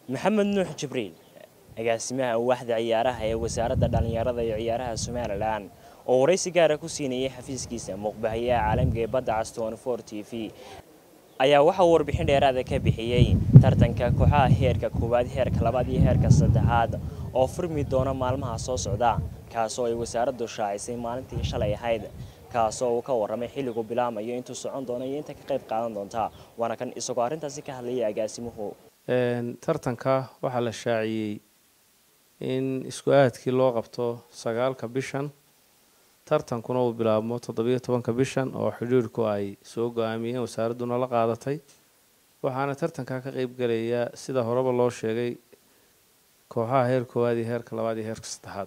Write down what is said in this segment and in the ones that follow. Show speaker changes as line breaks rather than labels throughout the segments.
maxamed nuux jibriil agaasimaha waaxda ciyaaraha ee wasaaradda dhallinyarada iyo ciyaaraha somalilan oo waraysi gaara ku siinayay xafiiskiisa muuqbahayaha caalamiga ee badda caston for t v ayaa waxauu warbixin dheeraada ka bixiyey tartanka kooxaha heerka koowaad heerka labaad iyo heerka saddexaad oo furmi doona maalmaha soo socda kaasoo ay wasaaraddu shaacisay maalintii shalay ahayd kaasoo uu ka warramay xilligu bilaamayo intuu socon doono iyo inta ka qayb qaadan doonta waana kan isagoo arrintaasi ka hadlayay agaasimuhu
tartanka waxaa la shaaciyey in isku aadkii loo qabto sagaalka bishan tartankuna uu bilaabmo toddobiyo tobanka bishan oo xidhiirhku ay soo go-aamiyeen wasaaradduna la qaadatay waxaana tartanka ka qeyb gelaya sida horeba loo sheegay kooxaha heer koowaad iyo heerka labaad iyo heerka saddexaad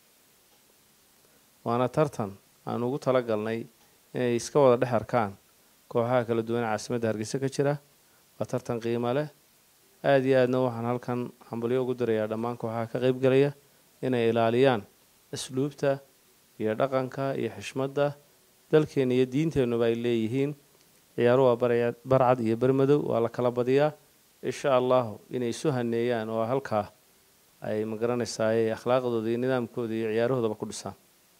waana tartan aan ugu tala galnay inay iska wada dhex arkaan kooxaha kala duwan ee caasimadda hargeysa ka jira waa tartan qiimo leh aada iyo aadna waxaan halkan hambalyo ugu dirayaa dhammaan kooxaha ka qeyb gelaya inay ilaaliyaan asluubta iyo dhaqanka iyo xishmadda dalkeena iyo diinteennuba ay leeyihiin ciyaaru waa barcad iyo bermadow waa la kala badiyaa insha allahu inay isu haneeyaan oo halkaa ay magaranaysaay akhlaaqdooda iyo nidaamkooda iyo ciyaarahoodaba ku dhisaan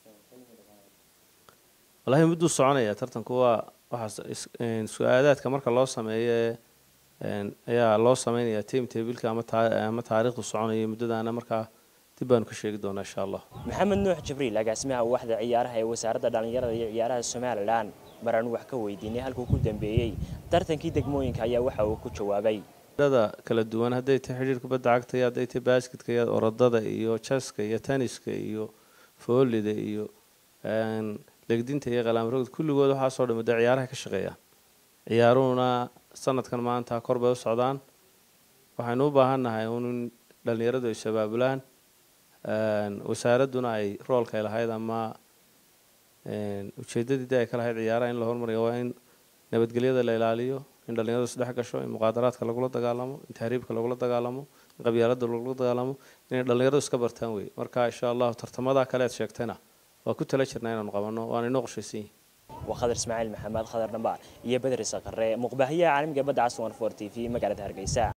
wallahi mudduu soconaya tartanku waa waxaas su-aadaadka marka loo sameeyo ayaa loo sameynaya time tabilka ama taariikhdu soconaya muddadaana markaa dib baanu ka sheegi doonaa insha allah
maxamed nuux jibriil agaasimaha waaxda ciyaaraha ee wasaaradda dhallinyarada iyo ciyaaraha somalilan maraan wax ka weydiinay halkuu ku dambeeyey tartankii degmooyinka ayaa waxa uu ku jawaabay
dada kala duwan hadday tahay xidhiirka badda cagta iyo hadday tahay basketka iyo orodada iyo jaska iyo taniska iyo foolida iyo legdinta iyo qalaamrogda kulligood waxaasoo dham dee ciyaaraha ka shaqeeyaan ciyaaruhuna sanadkan maanta kor bay u socdaan waxaynu u baahan nahay un dhallinyaradu ay sabaabulaan wasaaradduna ay roolka ay lahayd ama ujeedadii de ay ka lahayd ciyaaraha in la hormariyo waa in nabadgelyada la ilaaliyo in dhallinyaradu isdhex gasho in muqaadaraadka lagula dagaalamo in tahriibka lagula dagaalamo in qabyaaladda lagula dagaalamo inay dhallinyaradu iska bartaan wey marka insha allahu tartamada kale aad sheegtayna waa ku tala jirnaa inaanu qabanno waana inoo qorshaysan yihin
waa khadar ismaaciil maxamed khadar dhambaar iyo bedri saqare muuqbaahiyaha caalamiga badda caswan for t v magaalada hargeysa